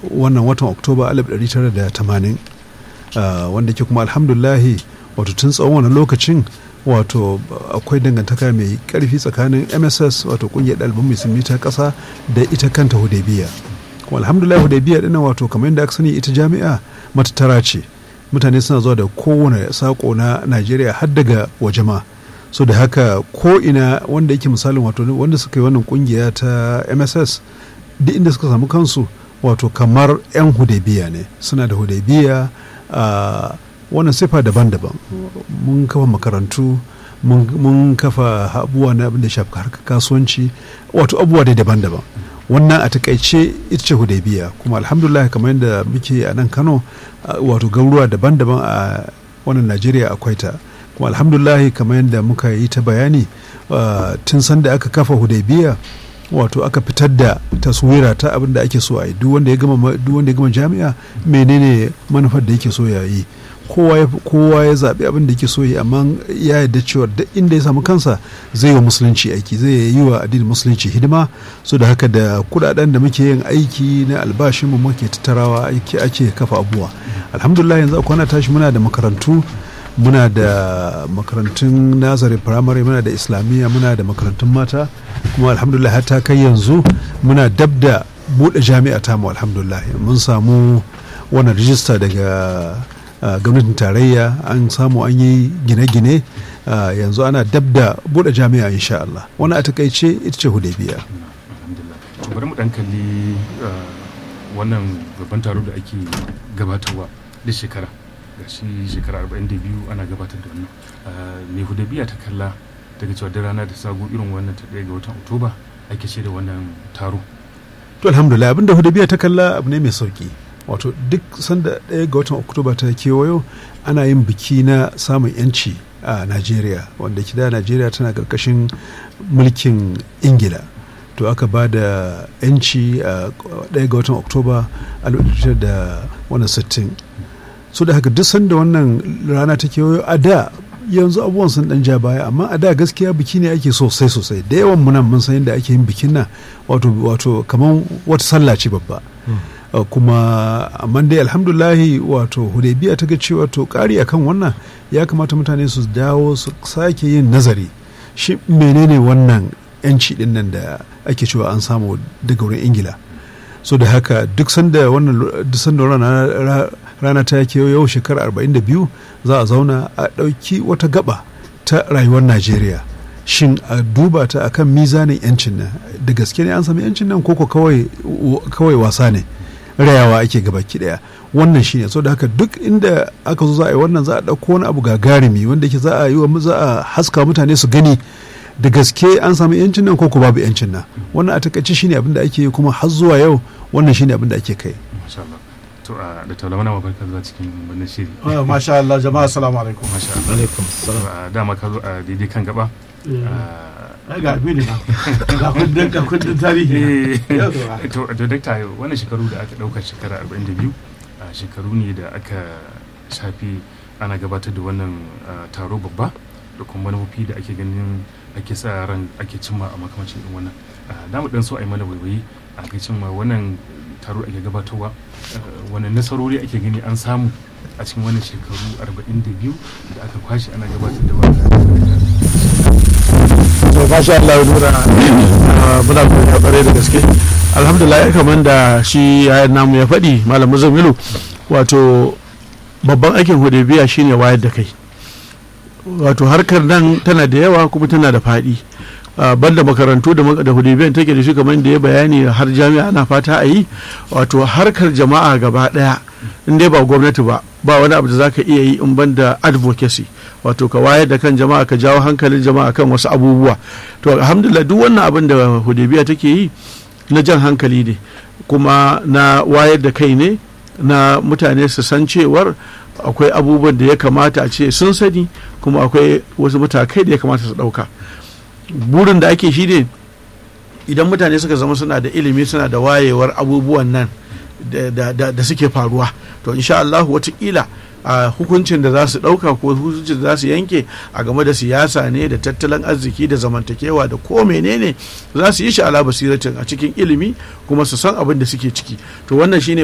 wannan watan oktoba 1980 wanda ke kuma alhamdulahi wato tun tsawon wani lokacin wato akwai dangantaka mai karfi tsakanin mss wato kungiyar ɗaliban musulmi ta ƙasa da ita kanta hudaybiya kuma alhamdulillah hudaybiya dinnan wato kamar yadda aka sani ita jami'a matattara ce mutane suna zuwa da kowane sako na najeriya har daga waje ma so da haka ko ina wanda yake misalin wato wanda suka yi wannan kungiya ta mss duk inda suka samu kansu wato kamar 'yan hudaybiya ne suna da hudaybiya a wannan sifa daban-daban mun kafa makarantu mun kafa abubuwa na abin da shafi harkar kasuwanci wato abubuwa dai daban-daban wannan a takaice ita ce hudaybiya kuma alhamdulillah kamar yadda muke a nan kano wato garuruwa daban-daban a wannan najeriya akwai ta kuma alhamdulillah kamar yadda muka yi ta bayani tun sanda aka kafa hudaybiya wato aka fitar da taswira ta abin da ake so a yi duk wanda ya gama jami'a menene manufar da yake so ya yi kowa ya zaɓi abin da yake so yi amma ya yarda cewa duk inda ya samu kansa zai yi wa musulunci aiki zai yi wa addinin musulunci hidima so da haka da kudaden da muke yin aiki na albashin mu muke tattarawa ake ake kafa abuwa alhamdulillah yanzu kwana tashi muna da makarantu muna da makarantun nazari firamare muna da islamiyya muna da makarantun mata kuma alhamdulillah har ta kai yanzu muna dab da buɗe jami'a tamu alhamdulillah mun samu wannan rijista daga Uh, gwamnatin tarayya an samu an yi gine-gine uh, yanzu ana dab da buɗe jami'a insha Allah wani a takaice ita ce hudaybiya bari mu dan kalli uh, wannan babban taro da ake gabatarwa da shekara ga shi shekara 42 ana gabatar da wannan me hudaybiya ta kalla daga cewa da rana da sago irin wannan ta ɗaya ga watan oktoba ake ce da wannan taro to alhamdulillah abinda hudaybiya ta kalla abu ne mai sauki wato duk sanda ɗaya ga watan oktoba ta kewayo ana yin biki na samun yanci a najeriya wanda da najeriya tana ƙarƙashin mulkin ingila to aka ba da yanci a ɗaya ga watan oktoba a da wannan sittin so da haka duk sanda wannan rana ta kewayo a da yanzu abubuwan sun dan ja baya amma a da gaskiya biki ne ake sosai sosai da yawan munan mun san yadda ake yin bikin nan wato wato kamar wata sallah ce babba Uh, kuma amma dai alhamdulahi wato hudaybiya ta ga cewa to kari akan wannan ya kamata mutane su dawo su sake yin nazari shi menene wannan yanci din nan da ake cewa an samu daga wurin ingila so da haka duk sanda wannan duk sanda rana, rana ta yake yau shekara 42 za a zauna a ɗauki wata gaba ta rayuwar najeriya shin a duba ta akan mizanin yancin nan da gaske ne an sami yancin nan koko kawai wasa ne rayawa ake gabaki daya wannan shine so da haka duk inda aka zo za a yi wannan za a ɗauko wani abu gagarumi wanda ke za a yi wa za a haska mutane su gani da gaske an samu yancin nan ko ko babu yancin nan wannan a takaice shine abin da ake yi kuma har zuwa yau wannan shine abin da ake kai to a da taula mana mabarka zuwa cikin wannan shiri masha Allah jama'a assalamu alaikum masha Allah alaikum a dama ka zo a daidai kan gaba ai ga abin na ga kundin ga kundin tarihi to to dakta wannan shekaru da aka dauka shekara 42 shekaru ne da aka shafi ana gabatar da wannan taro babba da kuma manufofi da ake ganin ake sa ran ake cimma a makamancin irin wannan da mu dan so a yi mana waiwayi a kai cimma wannan taro ake gabatarwa wani nasarori ake gani an samu a cikin wannan shekaru 42 da aka kwashe ana gabatar da wannan to masha Allah nura muna godiya kwarai da gaske alhamdulillah kamar da shi yayan namu ya faɗi malam muzamilu wato babban aikin hudebiya shine wayar da kai wato harkar nan tana da yawa kuma tana da faɗi banda makarantu da hudebiyan take da shi kamar da ya bayani har jami'a ana fata a yi wato harkar jama'a gaba ɗaya in dai ba gwamnati ba ba wani abu da za ka iya yi in banda advocacy wato ka wayar da kan jama'a ka jawo hankalin jama'a kan wasu abubuwa to alhamdulillah duk wannan abin da hudebiya take yi na jan hankali ne kuma na wayar da kai ne na mutane su san cewar akwai abubuwan da ya kamata a ce sun sani kuma akwai wasu matakai da ya kamata su ɗauka burin da ake shi ne idan mutane suka zama suna da ilimi suna da wayewar abubuwan nan da suke faruwa to insha Allah watakila a hukuncin da za su ɗauka ko hukuncin da za su yanke a game da siyasa ne da tattalin arziki da zamantakewa da ko menene za su yi shi ala basiratin a cikin ilimi kuma su san abin da suke ciki to wannan shine